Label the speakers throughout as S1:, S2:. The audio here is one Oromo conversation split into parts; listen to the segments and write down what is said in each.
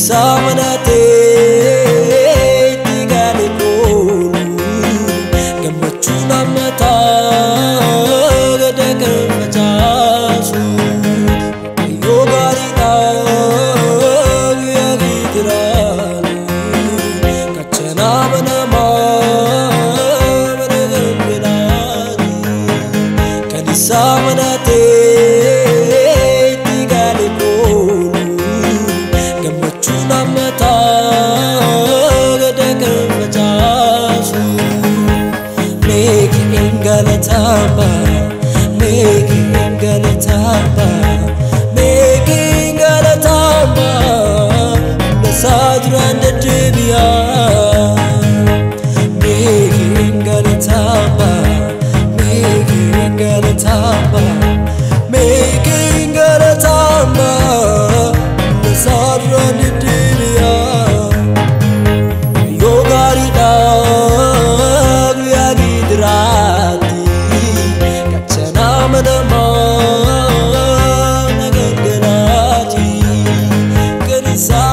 S1: isaa manatee itti galee koolu gammachuun hammataa gada kan facaasu yoo gaariidhaa guyyaa gitiraalu kachanaa manamaa mana gambiraati kan isaa manatee itti galee koolu gammachuun hammataa gada kan facaasu meeki hin galataama meeki hin galataama meeki hin galataama lasaa duraan deddeebi'aa meeki hin galataama meeki hin galataama meeki hin galataama lasaa duraan deddeebi'aa yoo gaariidhaa guyyaa gidiraatti kachanaa manamaa na gangalaati kan isaa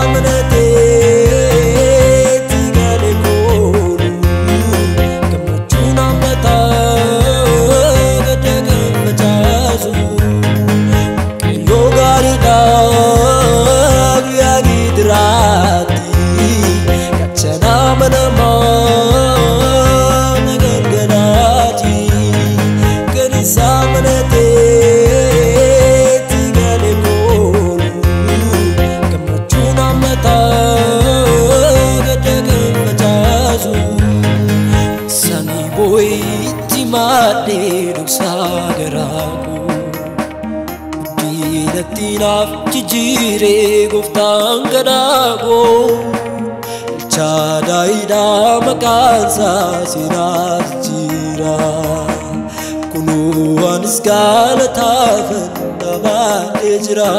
S1: manateetti galee koolu gammachuun hammataa gada kan facaasu yoo gaariidhaa guyyaa gidiraatti kachanaa manamaa na gangalaati kan isaa manateetti galee koolu gammachuun hammataa gada kan facaasu samii boo'itti maadhee dhoksaa garaakuu diinatti naaf jijjiiree gooftaan gadaagoo chaadaayiidhaa maqaansaa seenaas jira kunuu anis galataafan dhabaadhee jira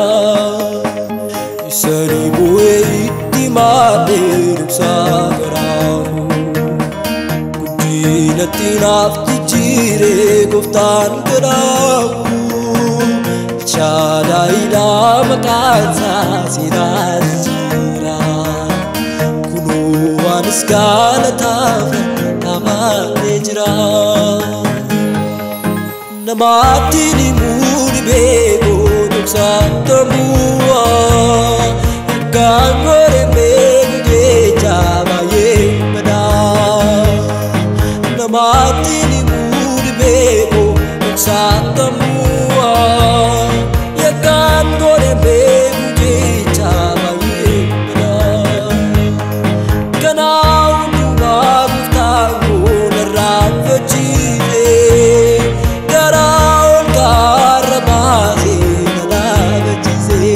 S1: isanii bu'ee itti maadhee dhoksaa garaakuu guddinatti naaf jijjiiree gooftaan gadaaguu chaadaayiidhaa maqaansaa seenaas jira kunuu anis galataaf dhabaadhee jira namaatti himuu dhibeekoo dhoksaatamu'a yakkaan godhe beeku jecha baay'ee badaa namaatti himuu dhibeekoo dhoksaatamu'a yakkaan godhe beeku jecha baay'ee badaa kanaa hundumaa gooftaan koo narraanfachiise garaa ol kaarra baasee na dhaabachiise.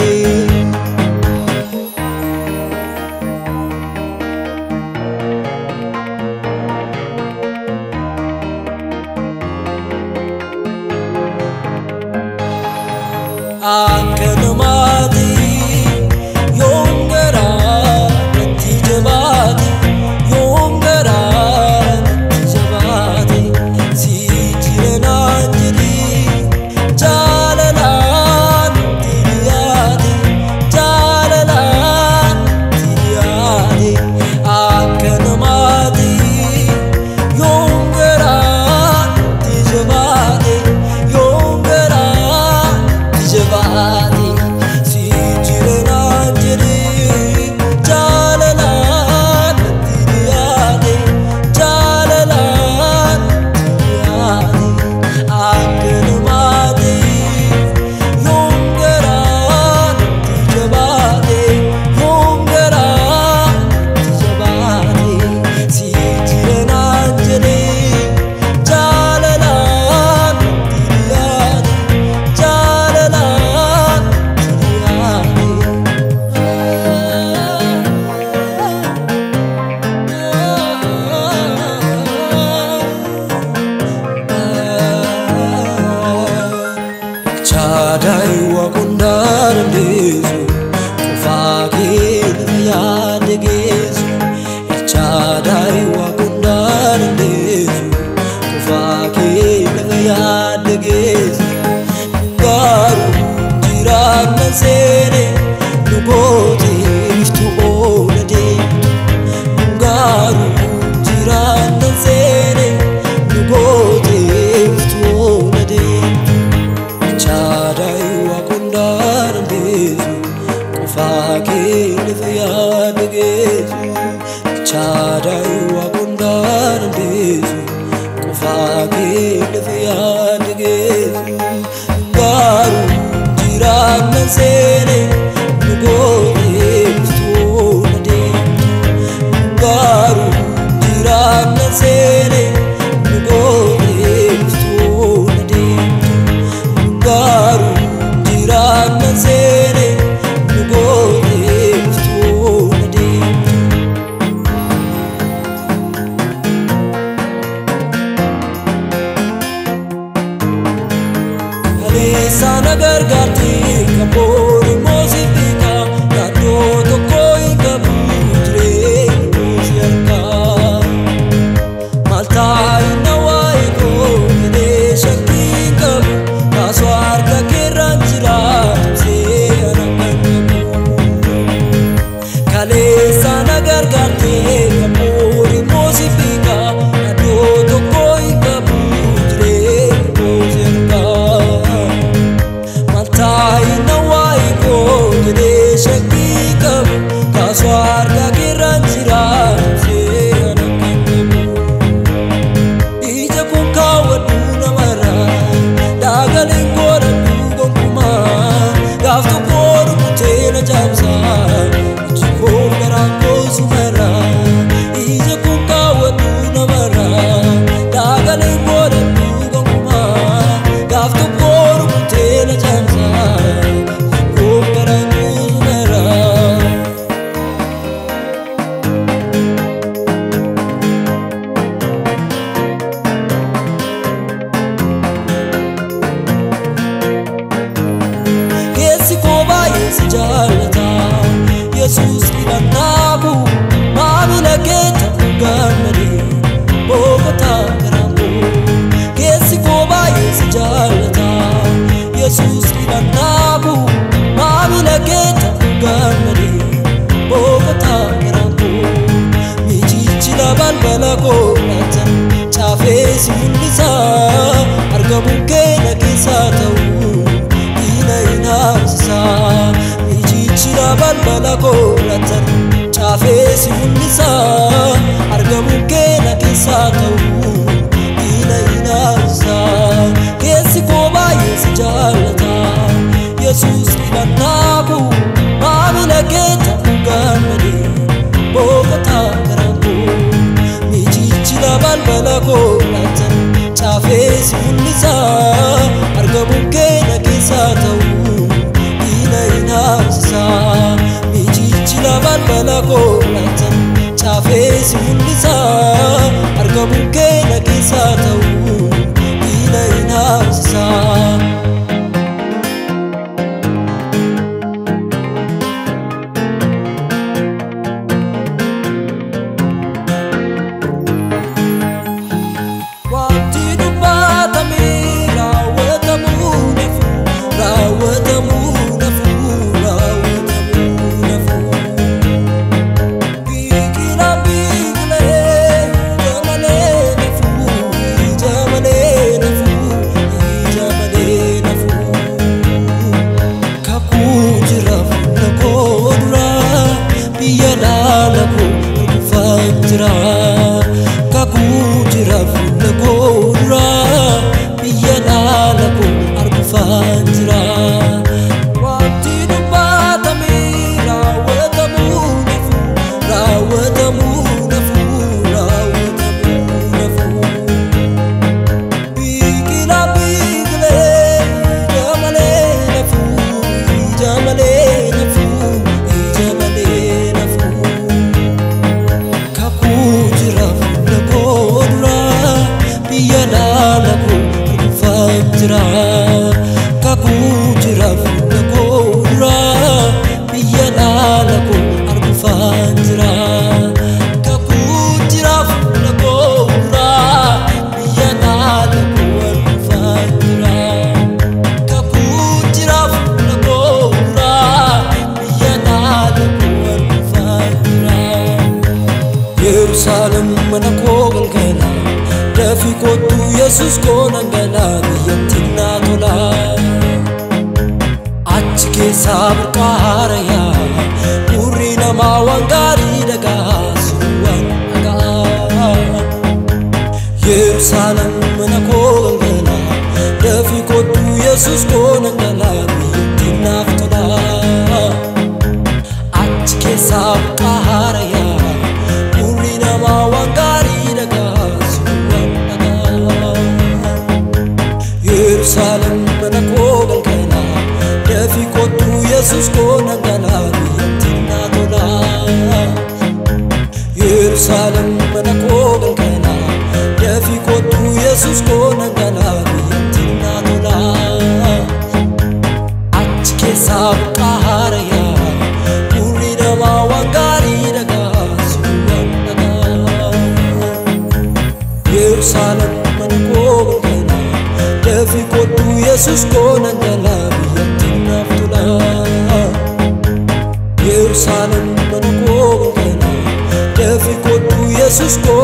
S1: akka namaati yoon garaa natti jabaate yoon garaa natti jabaate si jira naan jedhi jaalalaan natti dhiyaate jaalalaan natti dhiyaate akka namaati yoon garaa natti jabaate yoon garaa natti jabaate si jira naan jedhi jaalalaan natti dhiyaate jaalalaan natti dhiyaate akka namaati yoon garaa natti jabaate yoon garaa natti jabaate si jira naan jedhi jaalalaan natti dhiyaate jaalalaan natti dhiyaate. Chaadaayi waaqondaa dandeessu qofaa kee lafa yaadde geessu. Chaadaayi waaqondaa dandeessu qofaa kee lafa yaadde geessu. Garuu jiraanna seene nu goote iftu dandeessu qofaa kee lafa yaada geessu chaadaayi waaqa hundaa dandeessu qofaa kee lafa yaada geessu garuu jiraannan seene nu gooteeftuu na deemtu garuu jiraannan seene nu gooteeftuu na deemtu garuu jiraannan seene nu gooteeftuu na deemtu. Kaleessa na gargaarti kan boori moosi beeka yaadoo tokko hin qabu jireenya moosi harkaa. Maal taa'e na waa'ee koo jedhee shakkii hin qabu kaasoo harka keerraan jira tumsee ana kan qabu. Kaleessa na gargaarti kan boori moosi beeka yaadoo tokko hin qabu jireenya moosi harkaa. Maltaa'e na waa'ee koo jedhee shakkii qabu kaasoo harka keerraan jira tumsee ana kan qabu. Ija kun kaawwadhu namarraa daagaleen godhadhu gonkumaa gaaf tokko rukutee na jaamsaa iji koo garaan koo sumarraa ija kun kaawwadhu namarraa daagaleen godhadhu gonkumaa gaaf tokko rukutee na jaamsaa iji koo garaan koo sumarraa. Keessi koo baay'ee si jaallata Yesuus dhibannaaku maamila keetta gammadee boqotaa garaan koo Keessi koo baay'ee si jaallata Yesuus dhibannaaku maamila keetta gammadee boqotaa garaan koo Michichila balbala koo laatan caafee si mul'isa argamuun keenya keessaa ta'uu diina hin haamsisa michichila balbala koo laatan caafee si mul'isa argamuun keenya keessaa ta'uu diina hin haamsisa keessi koo baay'ee si jaallata yesuus dhibannaaku maamila keetta gammadee boqotaa garaan koo michichila balbala koo laatan caafee si mul'isa argamuun keenya keessaa ta'uu diina hin haamsisa michichila balbala koo laatan caafee si mul'isa argamuun keenya keessaa ta'uu diina hin haamsisa. Wanti dubbatamee raawwatamuu nafu raawwatamuu nafu raawwatamuu nafu. Biqilaa biqilee ija malee nafu ija malee nafu ija malee nafu. Kakuu jira fuula koo duraa biyya dhaala koo dhufaa jira. Kakuu jira fuula koo duraa biyya dhaala koo argufaa jira. Wanti dubbatamee raawwatamuu nafu raawwatamuu nafu raawwatamuu nafu. Biqilaa biqilee ija malee nafu ija malee nafu ija malee nafu. Kakuu jira fuula koo duraa biyya dhaala koo dhufaa jira. Kakuu jira fuula koo duraa biyya dhaala koo argufaa jira. Kakuu jira fuula koo duraa biyya dhaala koo argufaa jira. Kakuu jira fuula koo duraa biyya dhaala koo argufaa jira. Yerusaalem mana koo galgala dafii kottu Yesuus koo nan gala biyyattiin naa tola. Achi keessaa burqaarayaa gurri namaa waan gaarii dhagaasu waan dhagaa Yerusaalem mana koo galgalaa dafii kottu Yesuus koo nan galaa biyyattiin naaf tolaa achi keessaa burqaarayaa gurri namaa waan gaarii dhagaasu waan dhagaa Yerusaalem mana koo galgalaa dafii kottu Yesuus koo nan galaa biyyattiin naa tolaa Yerusaalem mana koo galgalaa dafii kottu Yesuus koo nan galaa biyyattiin naa tolaa achi keessaa burqaarayaa gurri namaa waan gaarii dhagaasu waan dhagaa Yerusaalem mana koo galgalaa dafii kottu Yesuus koo nan galaa biyyattiin naaf tolaa Yerusaalem mana koo galgalaa dafii kottu Yesuus koo